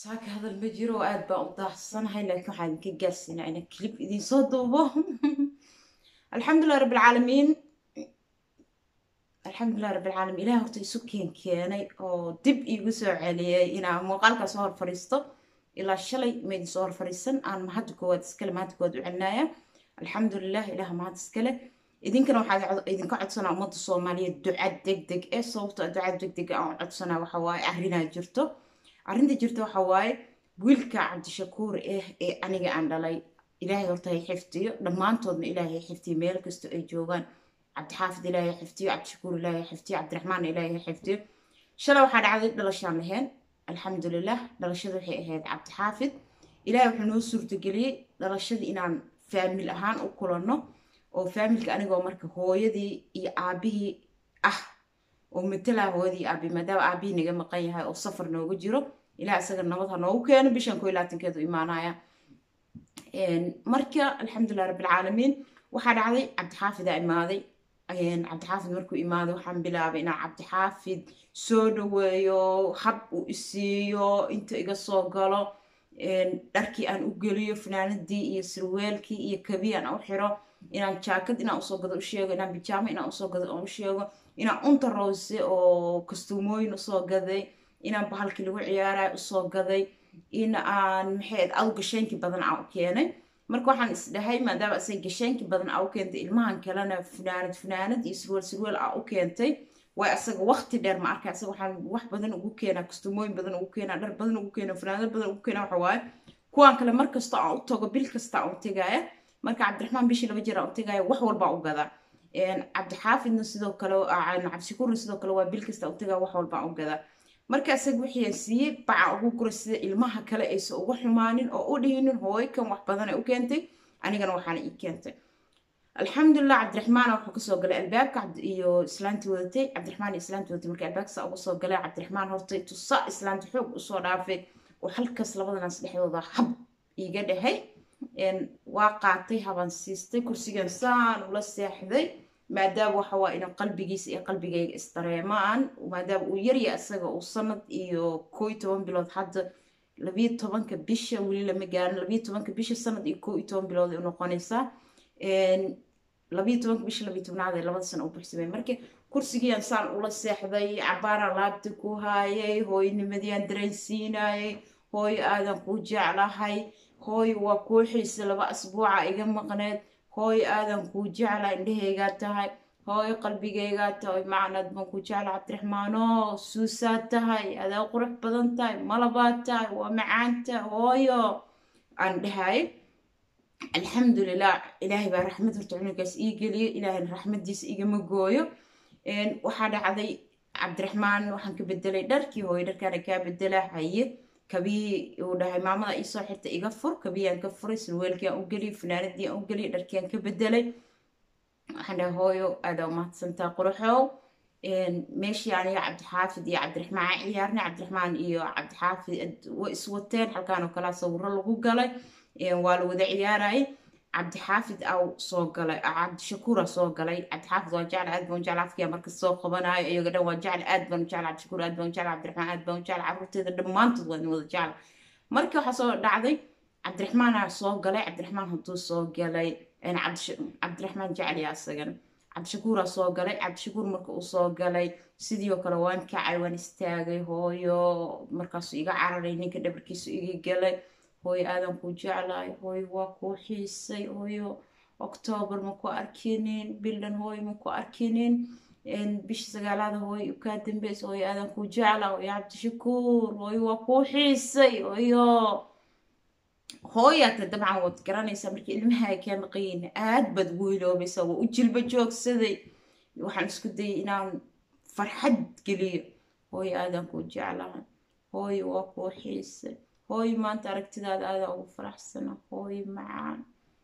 saaka hadal ma jiro oo aad baan u daacsanahay laakiin waxaan idinka gaarsiinaa inaan kilib idin soo duubo alxamdulilah rabbilcaalamiin alxamdulilah rabbilcaalamiin ilaah horta isu keen keenay oo dib iigu soo celiyay inaan muuqaalkaa soo hor fadhiisto ilaa shalay maydin soo hor fadhiisan aan mahadda koowaad iskale mahadda koowaad u celinaya alxamdulilah ilaah mahad iskale idinkana waxaa idinka codsanaa ummadda soomaaliyeed duca deg deg ee sababto duca deg deg aan codsanaa waxa waaye arrinaa jirto arrinta jirta waxa waaye wiilka cabdishakuur eh ee aniga aan dhalay ilaahay horta hay xifdiyo dhammaantoodna ilaahay hay xifdiyo meel kastoo ay joogaan cabdixaafid ilaahay hay xifdiyo cabdishakuur ilaahay hay xifdiyo cabdiraxmaan ilaahay hay xifdiyo shalay waxaa dhacday dhalashaan lahayn alxamdulilah dhalashada waxay ahayd cabdixaafid ilaahay wuxuu noo suurtageliyey dhalashadii inaan faamil ahaan u kulanno oo faamilka anigoo marka hooyadii iyo aabihii ah oo matala hooyadii aabi maadaama aabihii naga maqan yahay oo safar noogu jiro ilaa isaga nabad ha noogu keeno bishan koo labaatankeedu imaanaya marka alxamdulilah rabbilcaalamiin waxaa dhacday cabdixaafidaa imaaday cabdixaafid markuu imaaday waxaan bilaabay inaan cabdixaafid soo dhaweeyo hab uu isiiyo inta iga soo galo dharkii aan u geliyo fanaanadii iyo sirweelkii iyo kabii aan u xiro inaan jaakad inaan usoo gado u sheego inaan bijaamo inaan usoo gado aan u sheego inaan unta rowse oo kastuumooyin usoo gaday inaan bahalkii lagu ciyaaraya usoo gaday in aan maxay aw gasheenki badan aan u keenay marka waxaan isdhahay maadaama asay gasheenki badan aa u keentay ilmahan kalena funaanad funaanad iyo sirweel sirweel aa u keentay way asaga waqti dheer ma arka asaga waxaan wax badan ugu keenaa kastuumooyin badan ugu keenaa dhar badan ugu keenaa funaanad badan ugu keenaa waxa waaye kuwaan kale mar kastoo aan u tago bil kasta aan u tegaaya marka cabdiraxmaan bishii laba jeer aan u tegaaya wax walbaa u gadaa cabdixaafidna sidoo kale cabdishakuurna sidoo kale waa bil kasta u tegaa wax walbaan u gadaa marka isaga wixiian siiyey baca ugu guray sida ilmaha kale aysan uga xumaanin oo u dhihinin hooykan wax badan ay u keentay anigana waxaana ii keentay alxamdulilah cabdiraxmaana wuxuu kasoo galay albaabka iyo islaantii wadatay cabdiraxmaan iyo islaantii wadatay marka albaabkasa uga soo galay cabdiraxmaan hortay tusa islaanta xoog usoo dhaafay oo halkaas labadanaas dhexdooda hab iiga dhahay waa qaatay haban siistay kursigan saan ula seexday maadaama waxa waa ina qalbigiisa iyo qalbigayga isdareemaan maadaama uu yarya isaga uu sanad iyo koo iyo toban bilood hadda labiyo tobanka bisha weli lama gaarin labiyo tobanka bisha sanad iyo koo iyo toban bilood ay unoqonaysaa labiyo tobanka bisha labiyo tobnaad ee labada sana u buxsamay marka kursigiian saan ula seexday cabaaraan laabta ku haayay hooynimadiiaan dareensiinayay hooyo aadan kuu jeclahay hooyo waa kuu xiisa laba asbuuca iga maqneed hooyo aadan kuu jecla indhahaygaa tahay hooyo qalbigaygaa tahay macnad baan ku jecla cabdiraxmaano suusaad tahay adaa qurux badan tahay malabaad tahay waa macaanta hooyo aan dhahay alxamdulilah ilaahay baa raxmad horta cunugaas ii geliyo ilaahayna raxmadiisa igama gooyo waxaa dhacday cabdiraxmaan waxaan ka bedelay dharkii hooyo dharkaana kaa bedela haye kabii uu dhahay maamada iisoo xirta iga fur kabiyaan ka furay sirweelkii aan u geliyay fanaanadii aan u geliyay dharkiiaan ka bedelay waxaan dhahay hooyo aadaa umahadsantaa quruxow meeshii aniga cabdixaafid iyo cabdiraxmaan ciyaarnay cabdiraxmaan iyo cabdixaafid way iswateen halkaan oo kalaa sawiro lagu galay waa la wada ciyaarayay cabdixaafid aw soo galay cabdishakuura soo galay cabdixaafid waa jecel aad baan u jecel afkiya markas soo qabanayo iyaga dhan waa jecel aad baan u jecel cabdishakuur aad baan u jecel cabdiraxmaan aad baan u jecel carruurteeda dhammaantood waa wada jecel markii waxaa soo dhacday cabdiraxmaana soo galay cabdiraxmaan hadduu soo galay cabdiraxmaan jecel yaa isagana cabdishakuuraa soo galay cabdishakuur marka uu soo galay sidii oo kale waan kacay waan istaagay hooyo markaasuu iga cararay ninka dhabarkiisu iga galay hooyo aadan kuu jeclaay hooyo waa kuu xiisay hooyo octoobar ma ku arkinin bildan hooyo ma ku arkinin bisha sagaalaada hooyo kaa dambeysa hooyo aadan kuu jeclaa hooyo cabdishakuur hooyo waa kuu xiisay hooyo hooyaata dabcan waad garanaysaa markii ilmaha ay kaa maqayiin aad baad ugu hiloobaysaa waa u jilba joogsaday waxaan isku dayay inaan farxad geliyo hooyo aadan kuu jeclaa hooyo waa kuu xiisay hooyo maanta aragtidaada aadaa ugu faraxsana hooyo macaan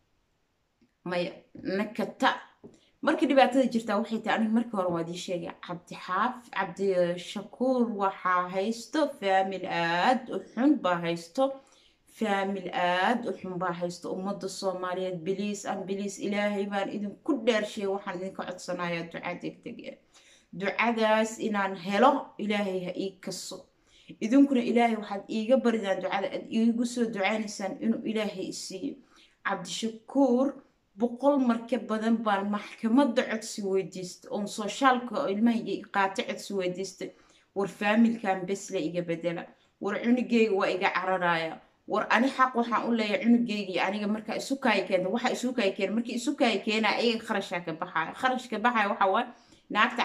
maya nakata markii dhibaatada jirtaa waxay tahay aniga markii hore waad ii sheegay cabdixaaf cabdishakuur waxaa haysto faamil aad u xun baa haysto faamil aad u xun baa haysto ummadda soomaaliyeed biliis an biliis ilaahay baan idinku dheershay waxaan idinka codsanayaa duca degdeg ducadaas inaan helo ilaahay ha ii kaso idinkuna ilaahay waxaad iiga baridaan ducada aad iigu soo ducaynaysaan inuu ilaahay isiiyo cabdishakuur boqol marka badan baan maxkamadda codsi weydiistay oon soshaalka oo ilmahayga qaato codsi weydiistay war faamilkan besle iga bedela war cunugeyga waa iga cararaya war ani xaq waxaan u leeyahay cunugeygii aniga markaa isu kaaya keenta waxa isu kaaya keena markii isu kaaya keenaa ayaga kharashaa ka baxaya kharashka baxaya waxa waaye naagta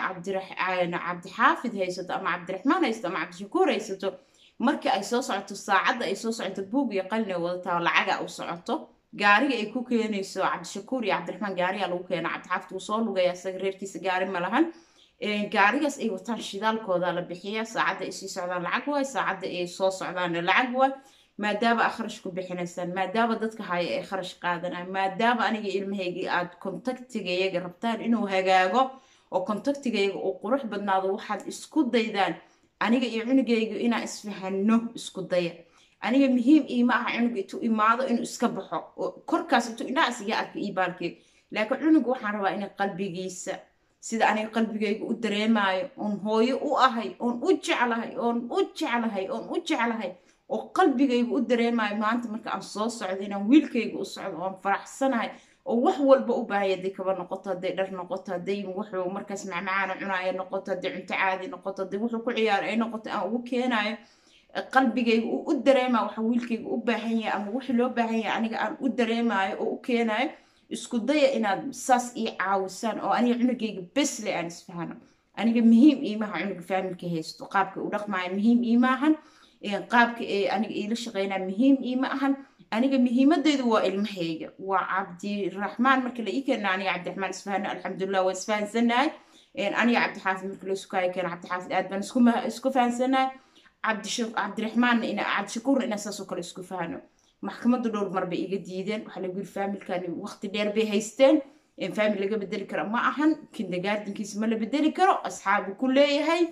cabdixaafid haysato ama cabdiraxmaan haysato ama cabdishakuur haysato marka ay soo socoto saacadda ay soo socoto buug iyo qalin ay wadataa lacaga u socoto gaariga ay ku keenayso cabdishakuur iyo cabdiraxmaan gaariga lagu keena cabdixaafid wuu soo lugaya isaga reerkiisa gaari ma lahan gaarigaas ay wataan shidaalkooda la bixiya saacadda ay sii socdaan lacag waay saacadda ay soo socdaanna lacag waay maadaama aad kharash ku bixinaysaan maadaama dadka haya ay kharash qaadanaan maadaama aniga ilmahaygii aad kontaktigayaga rabtaan inuu hagaago oo kontaktigayaga uu qurux badnaado waxaad isku daydaan aniga iyo cunugayga inaan isfahano isku daya aniga muhiim iima aha cunuga intuu imaado inuu iska baxo korkaas intuu indhaha isiga arka io baalkeed laakiin cunuga waxaan rabaa inay qalbigiisa sida aniga qalbigayga u dareemaayo oon hooyo u ahay oon u jeclahay oon u jeclahay oon u jeclahay oo qalbigayga u dareemayo maanta marka aan soo socdo inaan wiilkayga u socdo oon faraxsanahay oo wax walba u baahaya hadday kaba noqoto hadday dhar noqoto hadday wuxuu markaas macmacaana cunaaya noqoto hadday cunto caadi noqoto hadday wuxuu ku ciyaaro ay noqoto aan ugu keenayo qalbigayga uu u dareemayo waxa wiilkayga u baahan yahay ama wixii loo baahan yahay aniga aan u dareemayo oo u keenayo isku daya inaad saas ii caawisaan oo aniga cunugayga besle aan isfahano aniga muhiim iimaha cunuga faamilka haysto qaabka u dhaqmaayo muhiim iimaahan qaabka ee aniga iila shaqeynaa muhiim iima ahan aniga muhiimadeydu waa ilmahayga waa cabdiraxmaan marka la ii keena aniga cabdiraxmaan isfahano alxamdulilah waa isfahansanahay aniga cabdixaafid marka la isukaayo keena cabdixaafid aad baan isku fahansanahay cabdiraxmaanna ina cabdishakuurna inaa saasoo kale isku fahano maxkamadda dhowr mar bay iga diideen waxaa lagu yiri faamilkani waqti dheer bay haysteen faamil laga bedeli karo ma ahan kindergardenkiisa ma la bedeli karo asxaabu ku leeyahay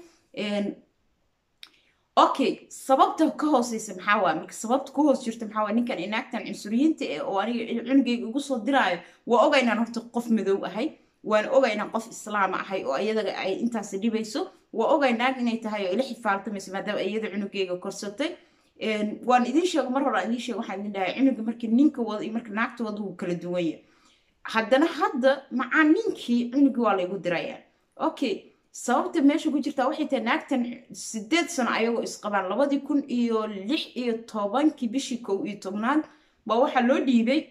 okay sababta ka hooseysa maxaa waay marka sababta ku hoos jirta maxaa waay ninkan inaagtan cunsuriyiinta eh oo aniga cunugayga ugu soo diraayo waa oga inaan horta qof madow ahay waan oga inaan qof islaama ahay oo iyadaga ay intaasi dhibayso waa oga naag inay tahay oo ila xifaaltamayso maadaama iyada cunugayga korsatay waan idin sheego mar hore aan idin sheego waxaan idin dhahay cunuga marka ninka wada iyo marka naagta wada wuu kala duwan yahay haddana hadda macaa ninkii cunugii waa laygu diraya okay sababta meesha ku jirtaa waxay tahay naagtan sideed sano ayagoo isqabaan labadii kun iyo lix iyo tobankii bishii kow iyo tobnaad baa waxaa loo dhiibay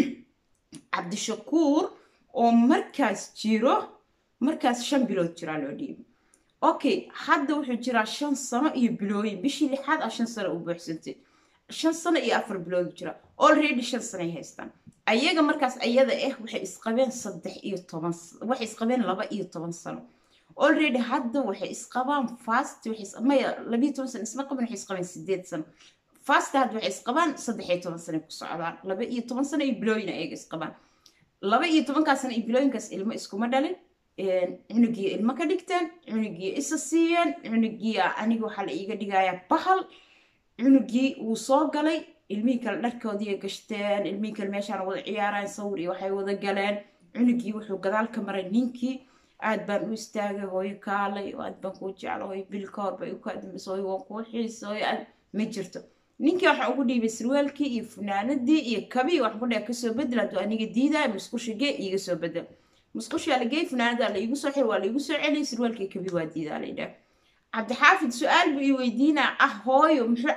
cabdishakuur oo markaas jiro markaas shan bilood jiraa loo dhiibay okay hadda wuxuu jiraa shan sano iyo bilooyin bishii lixaad ah shan sano u buuxsantay shan sano iyo afar bilood jira already shan sano ay haystaan ayaga markaas ayada ah waxay isqabeen saddex iyo toban waxay isqabeen laba iyo toban sano already hadda waxay isqabaan fast maya labiyo toban sano isma qaban waxay isqabeen sideed sano fast hadda waxay isqabaan saddex iyo toban sano ku socdaan laba iyo toban sano iyo bilooyin ayaga isqabaan laba iyo tobankaas sano iyo bilooyinkaas ilmo iskuma dhalin cunugii ilmo ka dhigteen cunugii isa siiyeen cunugii aniga waxaa la iiga dhigayaa bahal cunugii wuu soo galay ilmihii kale dharkoodii gashteen ilmihii kale meeshaan wada ciyaaraan sawir iyo waxay wada galeen cunugii wuxuu gadaal ka maray ninkii aad baan u istaagay hooyo kaalay aad baan kuu jecla hooyo bilka hor bay u kaadambisa hooyo waan kuu xiisa hooyo aad ma jirto ninkii waxaan ugu dhiibay sarwaalkii iyo funaanadii iyo kabii waxaan ku dhahay kasoo bedel hadduu aniga diidaya musqusha gee iiga soo bedel musqushaa la geey funaanada la iigu soo xir waa la iigu soo celiyay sarwaalkii kabii waa diidaa la yidhaah cabdixaafid su-aal buu ii weydiinaa ah hooyo muxuu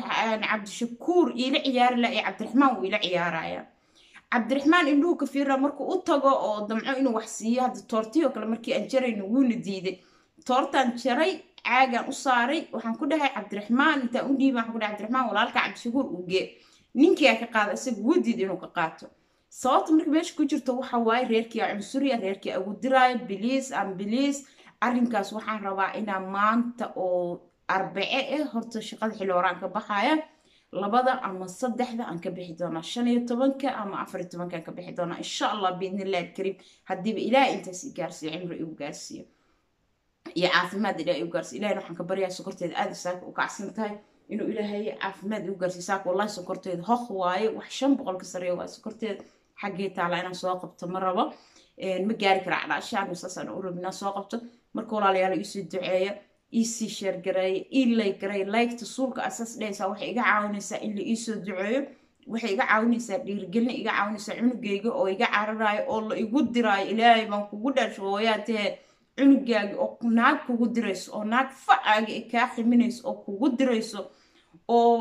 cabdishakuur iila ciyaari laha ee cabdiraxmaan wuu ila ciyaaraya cabdiraxmaan indhuhu ka fiirna markuu u tago oo damco inuu wax siiyo hadda toortii oo kale markii aan jarayno wuuna diiday toortaan jaray caagaan u saaray waxaan ku dhahay cabdiraxmaan intaan u dhiiba waxaan ku dhahay cabdiraxmaan walaalka cabdishakuur uu gee ninkiyaa ka qaada isaga wadiid inuu ka qaato sababta marka meesha ku jirto waxa waaye reerkii cunsuriya reerkii agu diraayo biliis aan biliis arrinkaas waxaan rabaa inaa maanta oo arbace ah horta shaqada xilli horaan ka baxaya labada ama saddexda aan ka bixi doonaa shan iyo tobanka ama afar iyo tobanka aan ka bixi doonaa insha allah biidnillahi alkariim haddiiba ilaahay intaas i gaarsiiyo cimri igu gaarsiiyo iyo caafimaad ilaahay igu gaarsiiyo ilahina waxaan ka baryaa sokorteeda aada saaka u kacsan tahay inuu ilaahay caafimaad igu gaarsiiyo saaka wallahi sokorteeda hoq waaye wax shan boqol ka sareeya waaye sokorteeda xaggee taala inaan soo qabto ma rabo ma gaari kara calaashaan saasaan u rabin inaan soo qabto marka walaalayaal iisoo duceeya iisii sheergareeya ii laygareey laygta suulka asaas dhehaysaa waxay iga caawinaysaa in la iisoo duceeyo waxay iga caawinaysaa dhiirigelin iga caawinaysaa cunugayga oo iga cararaayo oo la igu diraayo ilaahay baan kugu dhasho hooyaa tahee cunugaaga oo naag kugu dirayso oo naag facaaga ay kaa ximinayso oo kugu dirayso oo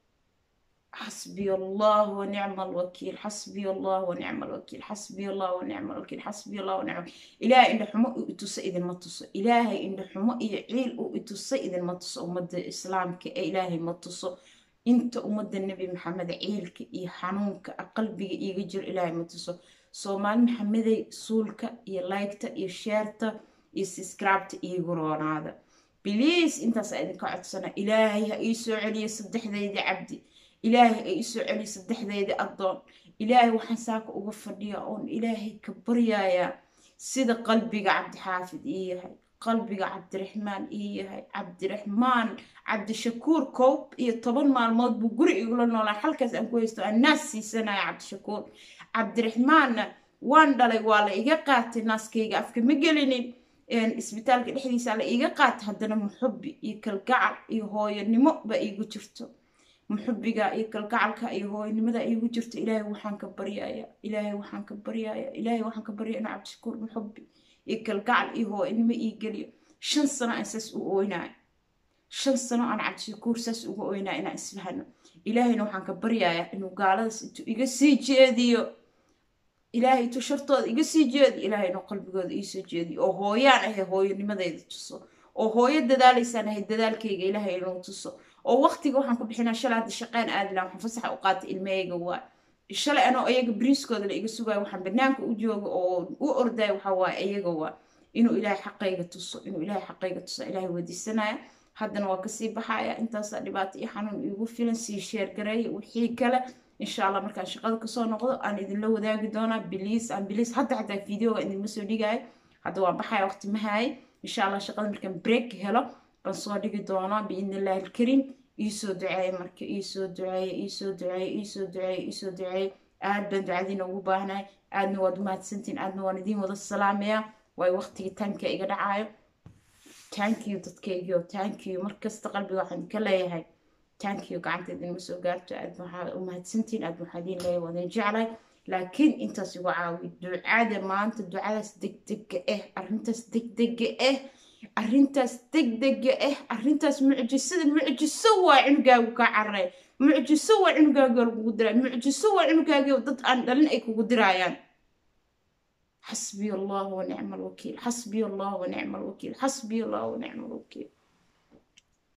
حسبي الله ونعم الوكيل حسبي الله ونعم الوكيل حسبي الله ونعم الوكيل حسبي الله ونعم إلهي إن حمو إتوس إذن ما تص إلهي إن حمو إعيل إتوس إذن ما تص أمد الإسلام كإلهي ما تص أنت أمد النبي محمد عيلك إي حنونك قلبي إي جر إلهي ما تص سومال محمد سولك إي لايكتا إي شيرتا إي سبسكرايبتا إي قرون هذا بليز أنت سأدنك عدسنا إلهي إيسو علي صدح ذي عبدي ilaahay ay isoo celi saddexdeedii addoon ilaahay waxaan saaka uga fadhiyaa oon ilaahay ka baryayaa sida qalbiga cabdixaafid ii yahay qalbiga cabdiraxmaan ii yahay cabdiraxmaan cabdishakuur koob iyo toban maalmood buu guri igula noolaa halkaas aan ku haysto aan naas siisanaya cabdishakuur cabdiraxmaanna waan dhalay waa la iga qaatay naaskayga afka ma gelinin isbitaalka dhexdiisa la iga qaatay haddana muxubbi iyo kalgacal iyo hooyanimo ba iigu jirto muxubiga iyo kalgacalka iyo hooynimada iigu jirto ilaahay waxaan ka baryaaya ilaahay waxaan ka baryaaya ilaahay waxaan ka baryaya inuu cabdishakuur muxubi iyo kalgacal iyo hooynimo ii geliyo shan sano aan saas u ooynaayo shan sano aan cabdishakuur saas uga ooynaayo inaan isfahano ilaahayna waxaan ka baryaaya inuu gaaladaas intuu iga sii jeediyo ilaahay intuu shartooda iga sii jeediyo ilaahay inuu qalbigooda iisoo jeediyo oo hooyaan ahay hooyanimadayda tuso oo hooyo dadaalaysaan ahay dadaalkayga ilaahay inuu tuso oo waqtiga waxaan ku bixinaa shalay hadda shaqeyn aadi laha waxaan fasaxa u qaatay ilmahayga waa shalay anoo ayaga bariiskooda la iga sugayo waxaan banaanka u jooga oo u ordayo waxa waaye ayaga waa inuu ilaahay xaqayga tuso inuu ilaahay xaqayga tuso ilaahay weydiisanaya haddana waa kasii baxaya intaasaa dhibaato iyo xanuun iigu filan sii sheergareeya wixii kale insha allah markaan shaqada kasoo noqdo aan idinla wadaagi doonaa biliis aan biliis hadda xataa videoga idinma soo dhigayo hadda waan baxaya waqti mahaye insha allah shaqada markaan break helo baan soo dhigi doonaa biidni illaahi alkariim iisoo duceeye marka iisoo duceeye iisoo duceeye iisoo duceeye iisoo duceeye aad baan ducadiina ugu baahnahay aadna waad umahadsantiin aadna waan idiin wada salaamayaa waayo waqtigii taanka iga dhacayo tankiyo dadkaygiyo tankiyo markasta qalbiga waxaan ka leeyahay tankiyo gacanta idinma soo gaarto aad waxaa umahadsantiin aad waxaa idiin leeyahay waadin jeclahay laakiin intaas igu caawi ducada maanta ducadaas degdega ah arrintaas degdega ah arrintaas degdega ah arrintaas mucjisada mucjiso waa cunugaagu kaa cararay mucjiso waa cunugaaga lagugu diray mucjiso waa cunugaaga dad aan dhalin ay kugu diraayaan حسبي الله ونعم الوكيل حسبي الله ونعم الوكيل حسبي الله ونعم الوكيل